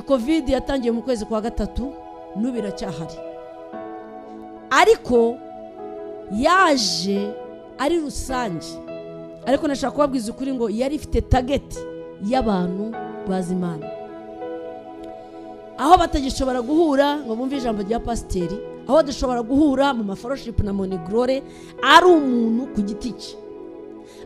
kovide yatangiye mu kwezi kwa gatatu n'ubu iracyahari ariko yaje ari rusange ariko nashaka kubabwiza ukuri ngo yari ifite tageti y'abantu bazi imana aho batagishobora guhura ngo bumve ijambo rya pasiteri aho dushobora guhura mu maforoshipu na monigorore ari umuntu ku giti cye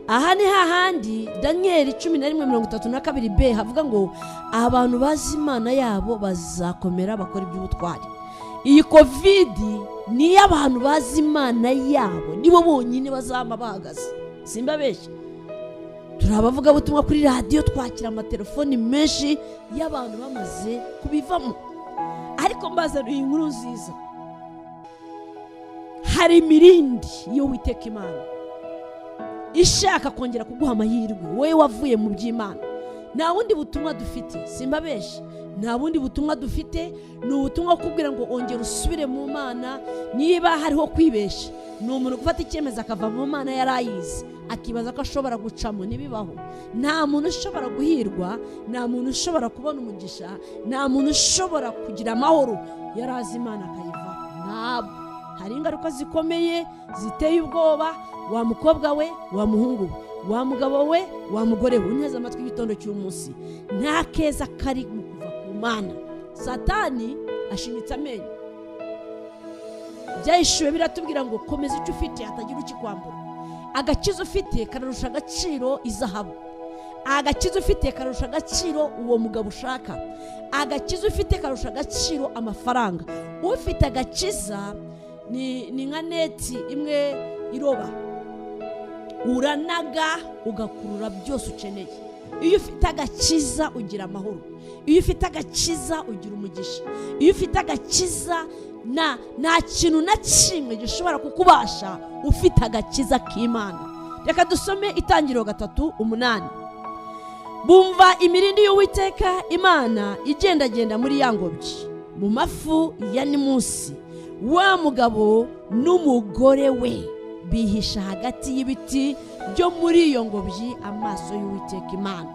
aha ni hahandi daniyeli cumi na rimwe mirongo itatu na kabiri b havuga ngo abantu bazi imana yabo bazakomera bakora iby'ubutwari iyi kovidi niyo abantu bazi imana yabo nibo bonyine bazaba bahagaze simba benshi turi abavugabutumwa kuri radiyo twakira amatelefoni menshi y'abantu bamaze kubivamo ariko mbazaniye inkuru nziza hari imirindi iyo witeka imana ishaka kongera kuguha amahirwe wowe wavuye mu by'imana nta bundi butumwa dufite simba benshi nta bundi butumwa dufite ni ubutumwa kubwira ngo ongera usubire mu mana niba hariho kwibeshya ni umuntu gufata icyemezo akava mu mana yari ayizi akibaza ko ashobora gucamo ntibibaho nta muntu ushobora guhirwa nta muntu ushobora kubona umugisha nta muntu ushobora kugira amahoro yari azi imana akayivaho ntabwo hari ingaruka zikomeye ziteye ubwoba wa mukobwa we wa muhungu we wa mugabo we wa mugore we uneze amatwi y'igitondo cy'umunsi nta keza kari mu kuva ku mana satani ashinyitse amenyo byayishyuwe biratubwira ngo komeza icyo ufite hatagira ukikwambura agakiza ufite kararusha agaciro izahabu agakiza ufite karusha agaciro uwo mugabo ushaka agakiza ufite karusha agaciro amafaranga ufite agakiza ni nka neti imwe iroba uranaga ugakurura byose ukeneye iyo ufite agakiza ugira amahoro iyo ufite agakiza ugira umugisha iyo ufite agakiza nta kintu na kimwe gishobora kukubasha ufite agakiza k'imana reka dusome itangiriro gatatu umunani bumva imirindi y'uwiteka imana igendagenda muri ya ngobyi mu mafu ya ni munsi wa mugabo n'umugore we bihisha hagati y'ibiti byo muri iyo ngobyi amaso y'uwiteka imana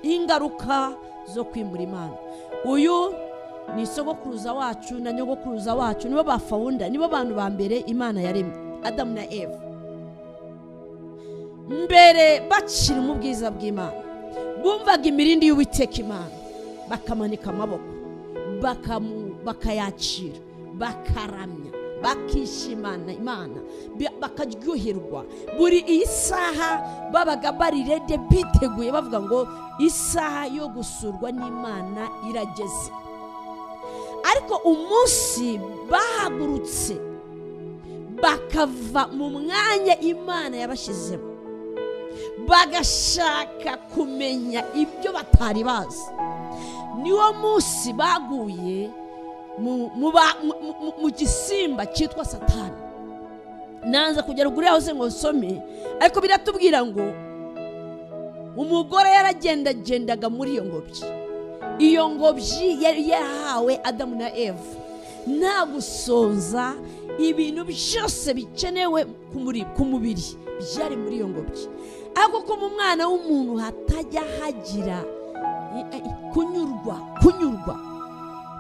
ingaruka zo kwimura imana uyu ni isogokuruza wacu na nyogokuruza wacu nibo bafawunda nibo bantu ba mbere imana yaremye adamu na eva mbere bacira ubwiza bw'imana bumvaga imirindi y'uwiteka imana bakamanika amaboko bakamu bakayacira bakaramya bakishimana imana bakaryoherwa buri iyi saha babaga bari rede biteguye bavuga ngo isaha yo gusurwa n'imana irageze ariko umunsi bahagurutse bakava mu mwanya imana yabashyizemo bagashaka kumenya ibyo batari bazi niwo munsi baguye mu gisimba cyitwa satani nanze kugera kuri hose ngo nsome ariko biratubwira ngo umugore yaragendagendaga muri iyo ngobyi iyo ngobyi yari yahawe adamu na eva nta gusonza ibintu byose bikenewe ku mubiri byari muri iyo ngobyi ariko ko mu mwana w'umuntu hatajya hagira kunyurwa kunyurwa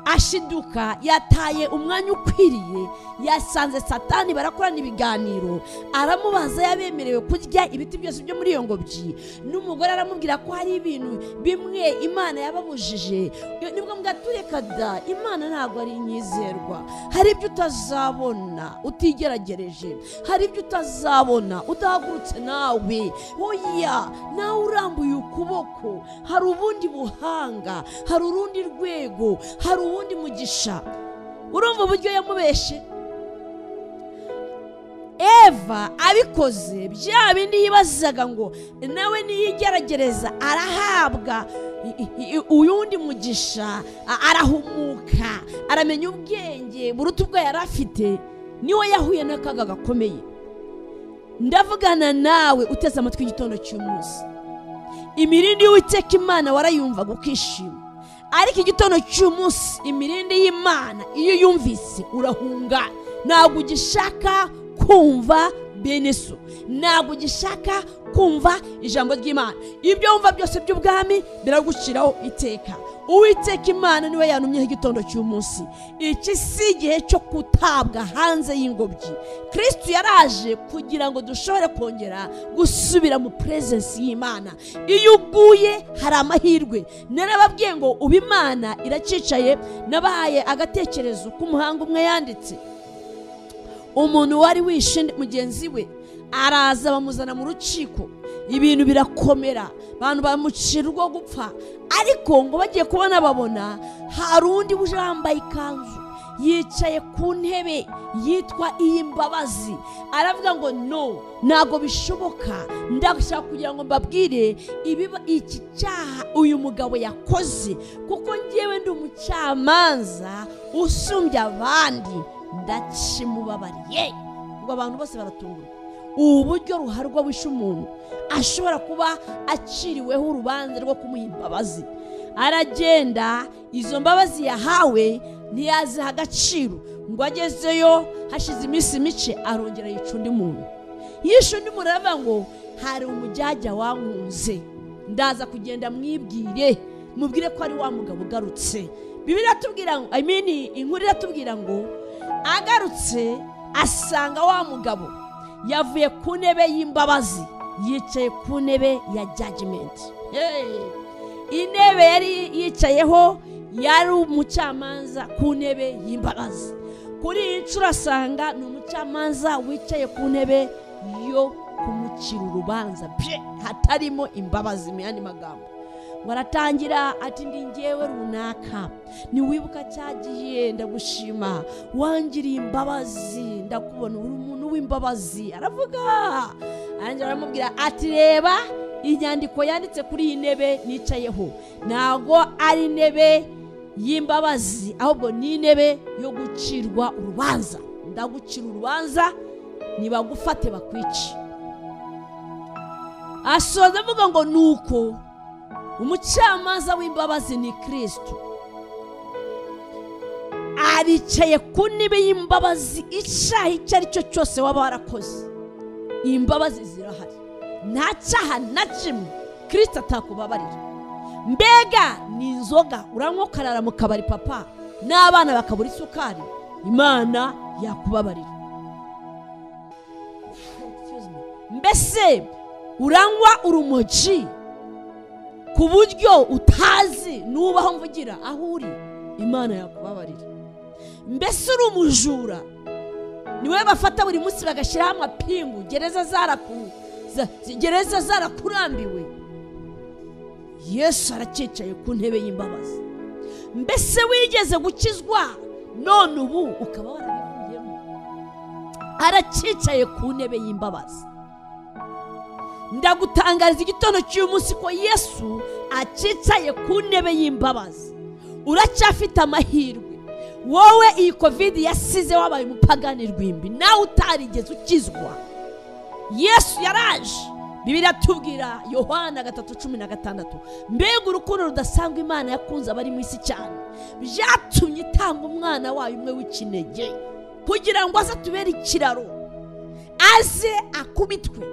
ashiduka yataye umwanya ukwiriye yasanze satani barakorana ibiganiro aramubaza yabemerewe kurya ibiti byose byo muri iyo ngobyi n'umugore aramubwira ko hari ibintu bimwe imana yababujije nibwo mugatureka da imana ntabwo ari inyizerwa hari ibyo utazabona utigeragereje hari ibyo utazabona udahagurutse nawe oya nawe urambuye ukuboko hari ubundi buhanga hari urundi rwego hari ubundi uwundi mugisha urumva uburyo yamubeshe eva abikoze bya bindi yibazaga ngo nawe niyigeragereza arahabwa uyundi mugisha arahumuka aramenya ubwenge buruta ubwo yari afite niwe yahuye n'akaga gakomeye ndavugana nawe uteze amatwi igitondo cy'umunsi imirindi y'uwiteka imana warayumvaga ukishima ariko igitondo cy'umunsi imirindi y'imana iyo yumvise urahunga ntabwo ugishaka kumva bene so ntabwo ugishaka kumva ijambo ry'imana ibyo wumva byose by'ubwami biraguciraho iteka uwiteka imana niwe yanumyeho igitondo cy'umunsi iki si igihe cyo gutabwa hanze y'ingobyi kirisitu yaraje kugira ngo dushobore kongera gusubira mu purezensi y'imana iyo uguye hari amahirwe narababwiye ngo ubu imana iracyicaye nabahaye agatekerezo k'umuhanga umwe yanditse umuntu wari wishe mugenzi we araza bamuzana mu rukiko ibintu birakomera abantu bamucira urwo gupfa ariko ngo bagiye kubona babona hari undi uje wambaye ikanzu yicaye ku ntebe yitwa iy'imbabazi aravuga ngo no ntabwo bishoboka ndashaka kugira ngo mbabwire ibiba iki cyaha uyu mugabo yakoze kuko ngewe ndi umucamanza usumbya abandi ndakimubabariye ubwo abantu bose baratungurwa ubu buryo ruharwa wishe umuntu ashobora kuba aciriweho urubanza rwo kumuha imbabazi aragenda izo mbabazi yahawe ntiyaziha agaciro ngo agezeyo hashize iminsi mike arongera yica undi muntu yishe undi muntu aravuga ngo hari umujyajya wankunze ndaza kugenda mwibwire mubwire ko ari wa mugabo ugarutse bibiri atubwira ngo I mean, inkuru iratubwira ngo agarutse asanga wa mugabo yavuye ku ntebe y'imbabazi yicaye ku ntebe ya jajimenti intebe yari yicayeho yari umucamanza ku ntebe y'imbabazi kuri iyi nshuro asanga ni umucamanza wicaye ku ntebe yo kumucira urubanza pe hatarimo imbabazi mu yandi magambo waratangira ati ndi ngewe runaka ntiwibuka cyagiye ndagushima wangiriye imbabazi ndakubona uri umuntu w'imbabazi aravuga arangira aramubwira ati reba inyandiko yanditse kuri iyi ntebe nicayeho ntabwo ari intebe y'imbabazi ahubwo ni intebe yo gucirwa urubanza ndagucira urubanza ntibagufate bakwice asoza avuga ngo ni uko umucamanza w'imbabazi ni kirisitu aricaye ku ntebe y'imbabazi icyaha icyo ari cyo cyose waba warakoze imbabazi zirahari nta cyaha na kimwe kirisitu atakubabarira mbega ni inzoga uranywa ukarara mu kabari papa n'abana bakabura isukari imana yakubabarira mbese uranywa urumogi ku buryo utazi nubaho mvugira aho uri imana yakubabarira mbese uri umujura niwe bafata buri munsi bagashyiraho amapingu gereza zaraku- za- gereza zarakurambiwe yesu arakicaye ku ntebe y'imbabazi mbese wigeze gukizwa none ubu ukaba warabivuyemo arakicaye ku ntebe y'imbabazi ndagutangariza igitondo cy'uyu munsi ko yesu akicaye ku ntebe y'imbabazi uracyafite amahirwe wowe iyi kovide yasize wabaye umupagani rwimbi nawe utarigeze ukizwa yesu yaraje bibiriya tubwira yohana gatatu cumi na gatandatu mbega urukundo rudasanzwe imana yakunze abari mu isi cyane byatumye itanga umwana wayo umwe w'ikinege kugira ngo aze atubere ikiraro aze akubitwe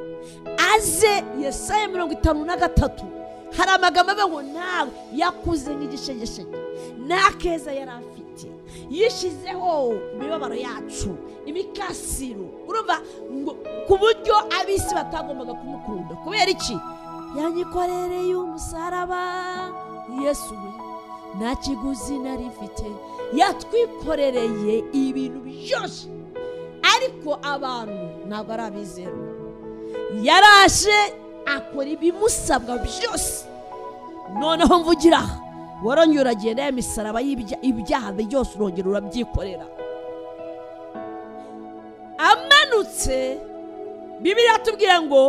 aze yesaya mirongo itanu na gatatu hari amagambo avuga ngo nawe yakuze nk'igishegeshenye nta keza yari afite yishyizeho imibabaro yacu imikasiro urumva ngo ku buryo ab'isi batagombaga kumukunda kubera iki yanyikorereye umusaraba yesu we nta kiguzi nari mfite yatwikorereye ibintu byose ariko abantu ntabwo ari abizerwa yaraje akora ibimusabwa byose noneho mvugira aha warongera uragenda ya misaraba y'ibya- ibyaha byose urongera urabyikorera amanutse bibiri atubwira ngo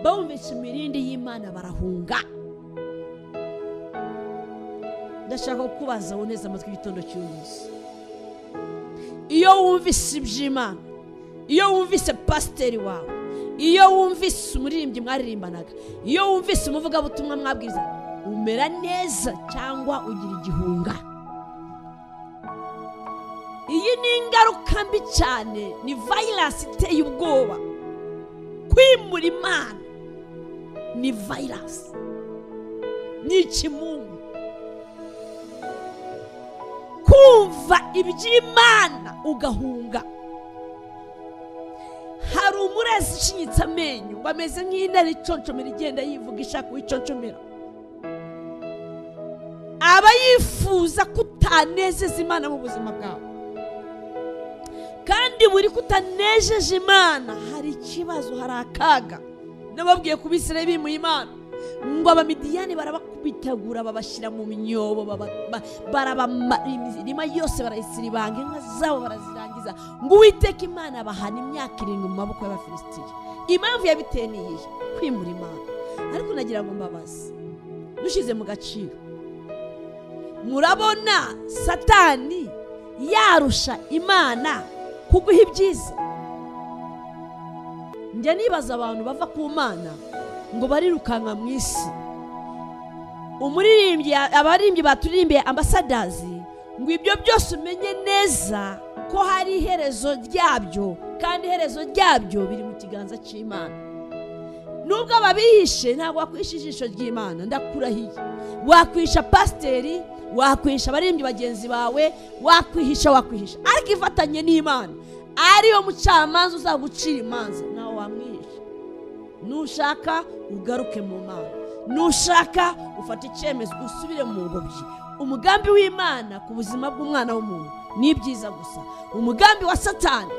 bawumvise imirindi y'imana barahunga ndashaka kukubaza wowe neza amatwi y'igitondo cy'uyu munsi iyo wumvise iby'imana iyo wumvise pasiteri wawe iyo wumvise umuririmbyi mwaririmbanaga iyo wumvise umuvugabutumwa mwabwiza umera neza cyangwa ugira igihunga iyi ni ingaruka mbi cyane ni vayiransi iteye ubwoba kwimura imana ni vayirasi ni ikimungu kumva iby'imana ugahunga hari umurezi ushinyitse amenyo ngo ameze nk'intare iconcomera igenda yivuga ishaka uwiconcomera aba yifuza ko utanezeza imana mu buzima bwawe kandi buri ko utanejeje imana hari ikibazo hari akaga nababwiye ku bisire bimuye imana ngo abamidiyani barabakubitagura babashyira mu myobo baba- ba- barabama- imirima yose barayisiribanga inka zabo barazirangiza ngo uwiteka imana abahana imyaka irindwi mu maboko y'abafilisitiya impamvu yabiteye ni iyihe kwimura imana ariko nagira ngo mbabaze dushyize mu gaciro murabona satani yarusha imana kuguha ibyiza njya nibaza abantu bava ku mana ngo barirukanka mu isi umuririmbyi abaririmbyi baturimbiye ambasadazi ngo ibyo byose umenye neza ko hari iherezo ryabyo kandi iherezo ryabyo biri mu kiganza cy'imana nubwo ababihishe ntabwo wakwisha ijisho ry'imana ndakurahiye wakwisha pasiteri wakwisha abaririmbyi bagenzi bawe wakwihisha wakwihisha ariko ifatanye n'imana ariyo mucamanza uzagucira imanza nawe wamwihisha nushaka ugaruke mu mana nushaka ufate icyemezo usubire mu ngobyi umugambi w'imana ku buzima bw'umwana w'umuntu ni ibyiza gusa umugambi wa satani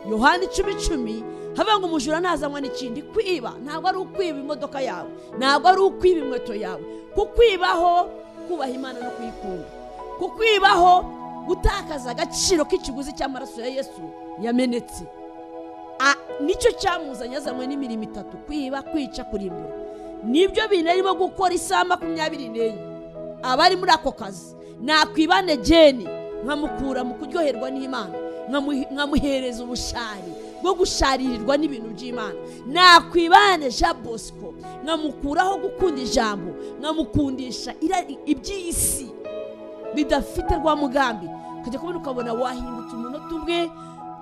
yohani icumi icumi hava ngo umujura ntazanywa n'ikindi kwiba ntabwo ari ukwiba imodoka yawe ntabwo ari ukwiba inkweto yawe kukwibaho kubaha imana no kuyikunda kukwibaho gutakaza agaciro k'ikiguzi cy'amaraso ya yesu yamenetse A- nicyo cyamuzanye azanywe n'imirimo itatu kwiba kwica kurimbura nibyo bintu arimo gukora isaha makumyabiri n'enye abari muri ako kazi nakwibane geni nkamukura mu kuryoherwa n'imana nkamu- nkamuhereza ubushari bwo gusharirirwa n'ibintu by'imana nakwibane jean bosco nkamukuraho gukunda ijambo nkamukundisha ira- iby'isi bidafite rwa mugambi ukajya kubona ukabona wahindutse umunota umwe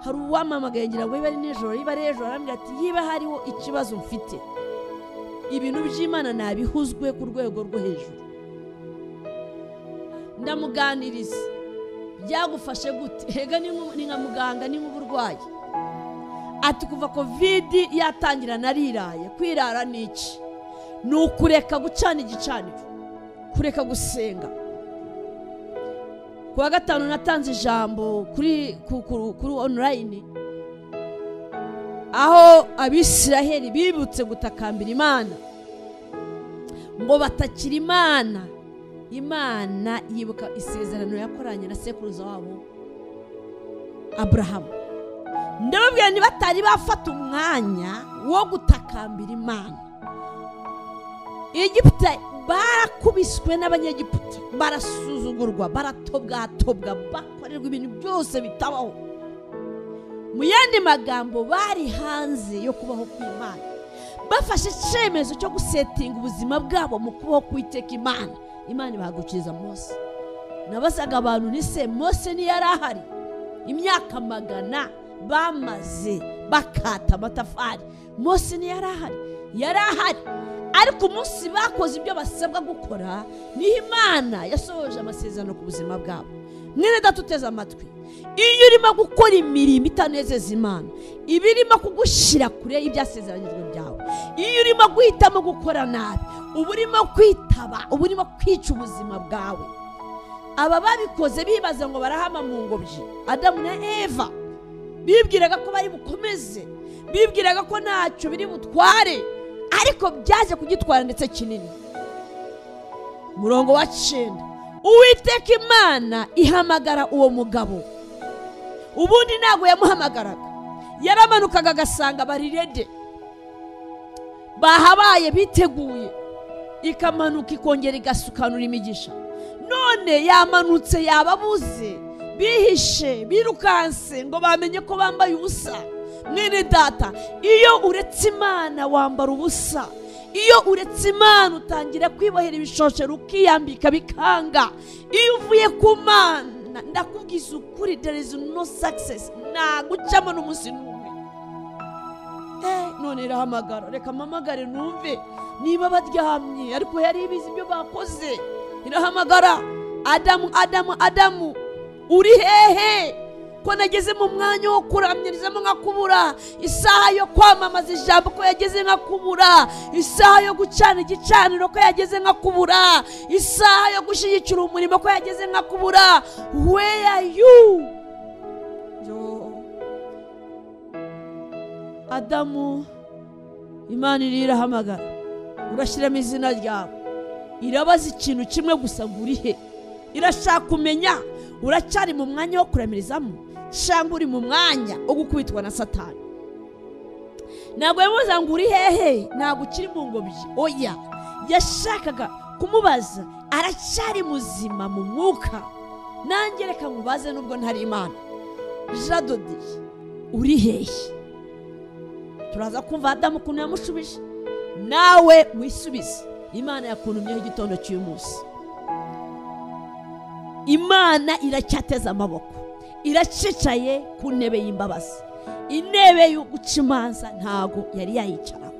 hari uwamamagaye ngira ngo iba ari nijoro iba ari ejo arambwira ati yiba hariho ikibazo mfite ibintu by'imana nabihuzwe ku rwego rwo hejuru ndamuganiriza byagufashe gute hega ni nku- ni nka muganga ni nk'uburwayi ati kuva kovidi yatangira nariraye kwirara ni iki ni ukureka gucana igicaniro kureka gusenga ku wa gatanu natanze ijambo kuri ku- ku- kuri onurayini aho abisiraheli bibutse gutakambira imana ngo batakira imana imana yibuka isezerano yakoranye na sekuruza wabo aburahamu ndababwira niba batari bafata umwanya wo gutakambira imana egiputa barakubiswe n'abanyegiputa barasuzugurwa baratobwatobwa bakorerwa ibintu byose bitabaho mu yandi magambo bari hanze yo kubaho kw'imana bafashe icyemezo cyo gusetinga ubuzima bwabo mu kubaho kwiteka imana imana ibahagukiriza mose nabazaga abantu nise mose niyo yari ahari imyaka magana bamaze bakata amatafari mose niyo yari ahari yari ahari ariko umunsi bakoze ibyo basabwa gukora niho imana yasohoje amasezerano ku buzima bwabo mwene data uteze amatwi iyo urimo gukora imirimo itanezeza imana iba irimo kugushyira kure y'ibyasezeranyijwe byawe iyo urimo guhitamo gukora nabi uba urimo kwitaba uba urimo kwica ubuzima bwawe aba babikoze bibaza ngo barahama mu ngobyi adamu na eva bibwiraga ko bari bukomeze bibwiraga ko ntacyo biri butware ariko byaje kugitwara ndetse kinini murongo wa cyenda uwiteka imana ihamagara uwo mugabo ubundi ntabwo yamuhamagaraga yaramanukaga agasanga barirede bahabaye biteguye ikamanuka ikongera igasukanura imigisha none yamanutse yababuze bihishe birukanse ngo bamenye ko bambaye ubusa mwene data iyo uretse imana wambara ubusa iyo uretse imana utangira kwibohera ibishoshero ukiyambika bikanga iyo uvuye ku mana ndakubwiza ukuri there is no success ntagucamo n'umunsi n'umwe Eh, ni none irahamagara reka mpamagare numve niba baryamye ariko yari ibizi ibyo bakoze irahamagara adamu adamu adamu uri hehe ko nageze mu mwanya wo kuramyirizamo nka kubura isaha yo kwamamaza ijambo ko yageze nka kubura isaha yo gucana igicaniro ko yageze nka kubura isaha yo gushyigikira umurimo ko yageze nka kubura where are you Yo. adamu imana iriyo irahamagara urashyiramo izina ryawe irabaza ikintu kimwe gusa ngo uri he irashaka kumenya uracyari mu mwanya wo kuramirizamo cyangwa uri mu mwanya wo gukubitwa na satani ntabwo yamubaza ngo uri hehe ntabwo ukiri mu ngobyi oya yashakaga kumubaza aracyari muzima mu mwuka nanjye reka mubaze nubwo ntari imana jadodi uri hehe turaza kumva adamu ukuntu yamushubije nawe wisubize imana yakuntumyeho igitondo cy'uyu munsi imana iracyateze amaboko iracicaye ku ntebe y'imbabazi intebe yo guca imanza ntago yari yayicaraho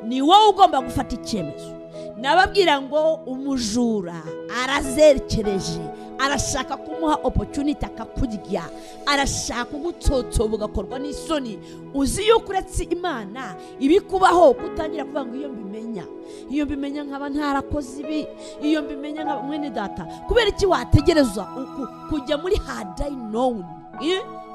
ni wowe ugomba gufata icyemezo nababwira ngo umujura arazerekereje arashaka kumuha opotuniti akakurya arashaka kugutotsoba ugakorwa n'isoni uzi yuko uretse imana ibikubaho kutangira kuvuga ngo iyo mbimenya iyo mbimenya nkaba ntarakoze ibi iyo mbimenya nkaba mwene data kubera iki wategereza uku kujya muri hadayinowuni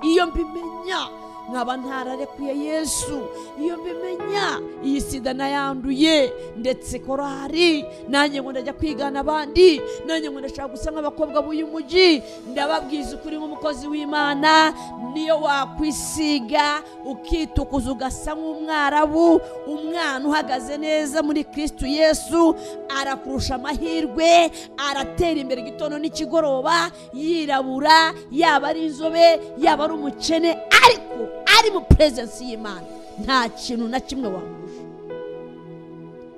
iyo mbimenya nkaba ntararekuye yesu iyo mbimenya iyi sida nayanduye ndetse korari nanjye ngo ndajya kwigana abandi nanjye ngo ndashaka gusa nk'abakobwa b'uyu mujyi ndababwiza ukuri nk'umukozi w'imana niyo wakwisiga ukitukuza ugasa nk'umwarabu umwana uhagaze neza muri kirisitu yesu arakurusha amahirwe aratera imbere igitondo n'ikigoroba yirabura yaba ari inzobe yaba ari umukene ariko ari mu purezensi y'imana nta kintu na kimwe wamurusha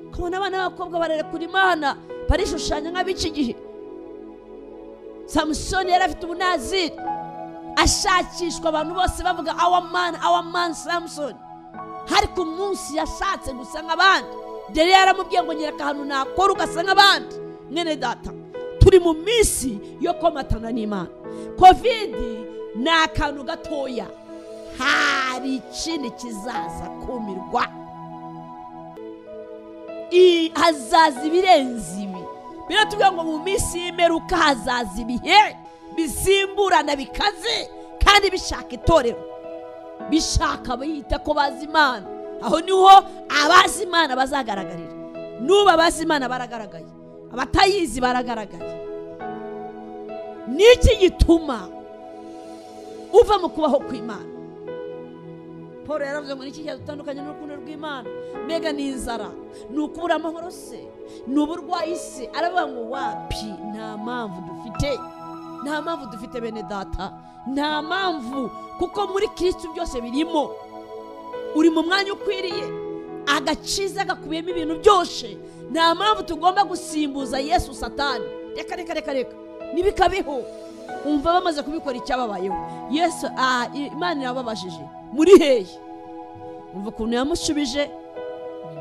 ukabona abana b'abakobwa bararekura imana barishushanya nk'ab'iki gihe samusoni yari afite ubunaziri ashakishwa abantu bose bavuga awa mani awa mani samusoni ariko umunsi yashatse gusa nk'abandi dore yaramubwiye ngo nyereka ahantu nakora ugasa nk'abandi mwene data turi mu minsi yo komatana n'imana kovidi ni akantu gatoya hari ikindi kizaza kumirwa hazaza ibirenze ibi biratubwira ngo mu minsi y'imperuka hazaza ibihe bisimburana bikaze kandi bishaka itorero bishaka abiyita ko bazi imana aho niho abazi imana bazagaragarira n'ubu abazi imana baragaragaye abatayizi baragaragaye niki gituma uva mu kubaho kw'imana paul yaravuze ngo niki cyadutandukanye n'urukundo rw'imana mbega ni inzara ni ukubura amahoro se ni uburwayi se aravuga ngo wapi nta mpamvu dufite nta mpamvu dufite bene data nta mpamvu kuko muri kirisitu byose birimo uri mu mwanya ukwiriye agakiza gakubiyemo ibintu byose nta mpamvu tugomba gusimbuza yesu satani reka reka reka reka ntibikabeho umva bamaze kubikora icyababayeho yesu imana irababajije muri hehe umva ukuntu yamushubije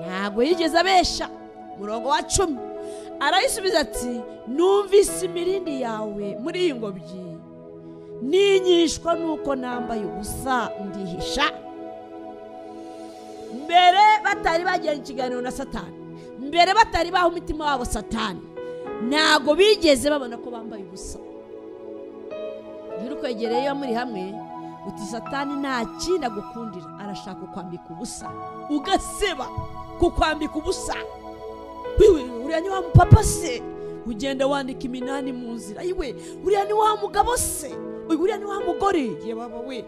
ntabwo yigeze abesha umurongo wa cumi arayisubiza ati numvise imirindi yawe muri iyi ngobyi ninyishwa nuko nambaye ubusa ndihisha mbere batari bagiranye ikiganiro na satani mbere batari baha umutima wabo satani ntabwo bigeze babona ko bambaye ubusa urukwegereye iyo muri hamwe uti satani nta kindi agukundira arashaka kukwambika ubusa ugaseba kukwambika ubusa uriya ni wa mupapa se ugenda wandika iminani mu nzira iwe uriya ni wa mugabo se uriya ni wa mugore we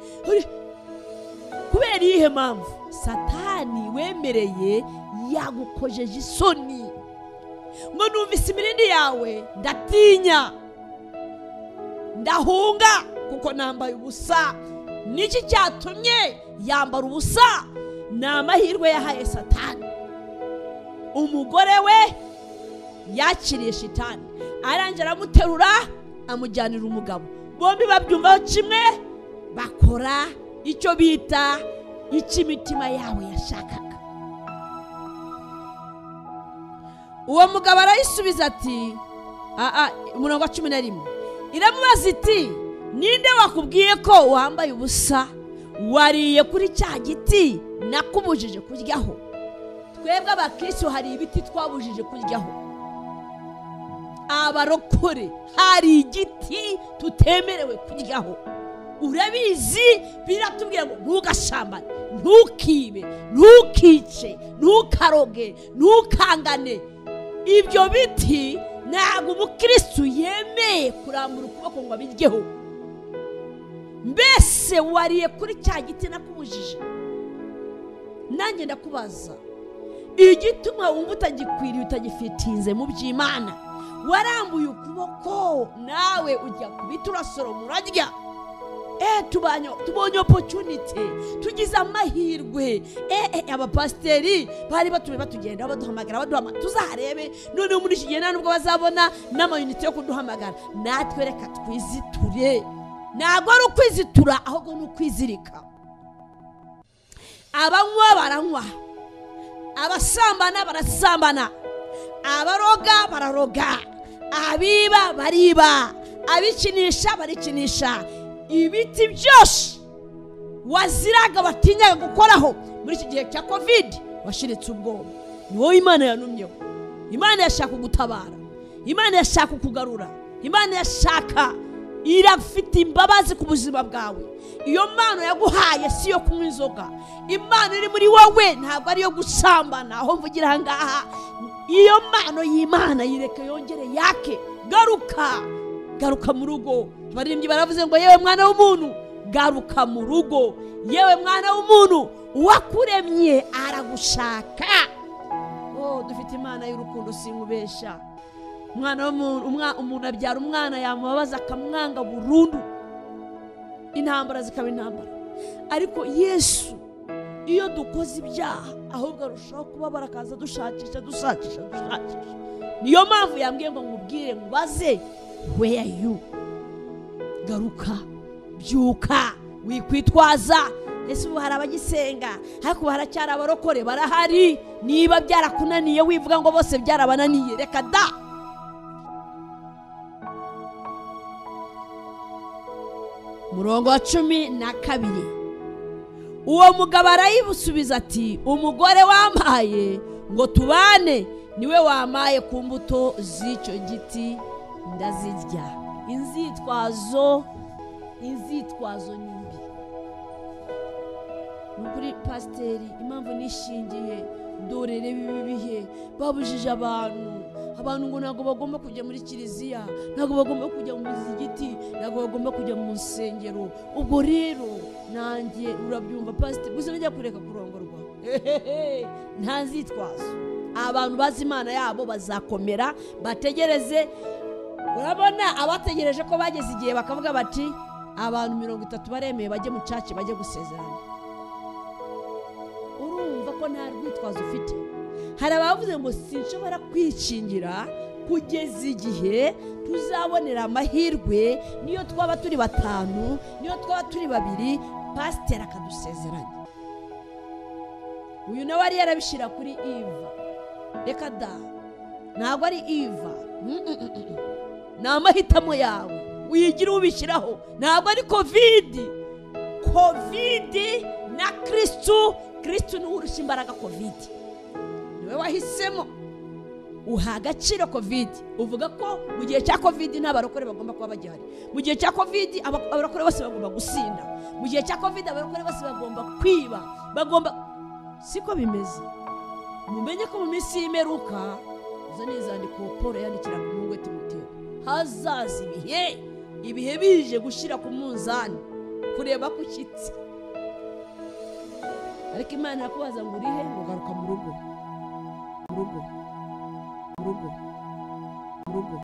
kubera iyihe mpamvu satani wemereye yagukojeje isoni ngo numvise imirindi yawe ndatinya ndahunga kuko nambaye ubusa niki cyatumye yambara ubusa ni amahirwe yahaye satani umugore we yakiriye shitani arangira aramuterura amujyanira umugabo bombi babyumvaho kimwe bakora icyo bita icyo imitima yabo yashakaga uwo mugabo arayisubiza ati aa umurongo wa cumi na rimwe iramubaza iti ninde wakubwiye ko wambaye ubusa wariye kuri cya giti nakubujije kuryaho twebwe abakirisitu hari ibiti twabujije kuryaho abarokore hari igiti tutemerewe kuryaho urabizi biratubwira ngo ntugashambane ntukibe ntukice ntukaroge ntukangane ibyo biti ntabwo umukirisitu yemeye kurambura ukuboko ngo abiryeho mbese wariye kuri cya giti nakubujije nanjye ndakubaza igituma wumva utagikwiriye utagifitinze mu by'imana warambuye ukuboko nawe ujya kubita urasoroma urarya Eh, tubanye tubonye opportunity tugize amahirwe eh, eh, abapasiteri bari batume batugenda baduhamagara baduhamagara tuzaharebe noneho muri iki gihe nta nubwo bazabona n'amayinite yo kuduhamagara natwe reka twiziture ntabwo ari ukwizitura ahubwo ni ukwizirika abanywa baranywa abasambana barasambana abaroga bararoga abiba bariba abikinisha barikinisha ibiti byose waziraga batinyaga gukoraho muri iki gihe cya kovide washiritse ubwoba ni wowe imana yanumyeho imana yashaka kugutabara imana yashaka kukugarura imana yashaka irafite imbabazi ku buzima bwawe iyo mpano yaguhaye si iyo kunywa inzoga impano iri muri wowe ntabwo ari iyo gusambana aho mvugira aha ngaha iyo mpano y'imana yireke yongere yake garuka garuka mu rugo abaririmbyi baravuze ngo yewe mwana w'umuntu garuka mu rugo yewe mwana w'umuntu uwakuremye aragushaka oh dufite imana y'urukundo sinkubesha umwana w'umuntu umuntu abyara umwana yamubabaza akamwanga burundu intambara zikaba intambara ariko yesu iyo dukoze ibyaha ahubwo arushaho kubabara akaza dushakisha dushakisha dushakisha niyo mpamvu yambwiye ngo nkubwire mubaze where you garuka byuka wikwitwaza ese ubu hari abagisenga ariko haracyari abarokore barahari niba byarakunaniye wivuga ngo bose byarabananiye reka da murongo wa cumi na kabiri uwo mugabo arayibusubiza ati umugore wampaye ngo tubane niwe wamaye ku mbuto z'icyo giti ndazirya inzitwazo inzitwazo ni mbi ni ukuri pasiteri impamvu nishingiye dorere bibi bihe babujije abantu abantu ngo ntabwo bagomba kujya muri kiliziya ntabwo bagomba kujya mu muzigiti ntabwo bagomba kujya mu nsengero ubwo rero nanjye urabyumva pasiteri gusa najya kureka kurongorwa nta nzitwazo abantu bazi imana yabo bazakomera bategereze urabona abategereje ko bageze igihe bakavuga bati abantu mirongo itatu baremeye bajye mu caci bajye gusezerana urumva ko nta rwitwazo ufite hari abavuze ngo sinshobora kwikingira kugeza igihe tuzabonera amahirwe niyo twaba turi batanu niyo twaba turi babiri pasiteri akadusezeranya uyu nawe yari yarabishyira kuri iva reka da ntabwo ari iva ni amahitamo yawe wigira ubishyiraho ntabwo ari kovidi kovidi na kirisitu kirisitu niwe urusha imbaraga kovidi niwe wahisemo uha agaciro kovidi uvuga ko mu gihe cya kovidi nta barokore bagomba kuba bagihari mu gihe cya kovidi abarokore bose bagomba gusinda mu gihe cya kovidi abarokore bose bagomba kwiba bagomba siko bimeze mumenye ko mu minsi y'imeruka izo ni izandiko paul yandikira ku muhungu we timoteyo hazaza ibihe ibihe bije gushyira ku munzani kureba ko ushyitse ariko imana irakubaza ngo urihe ngo garuka mu rugo mu rugo mu rugo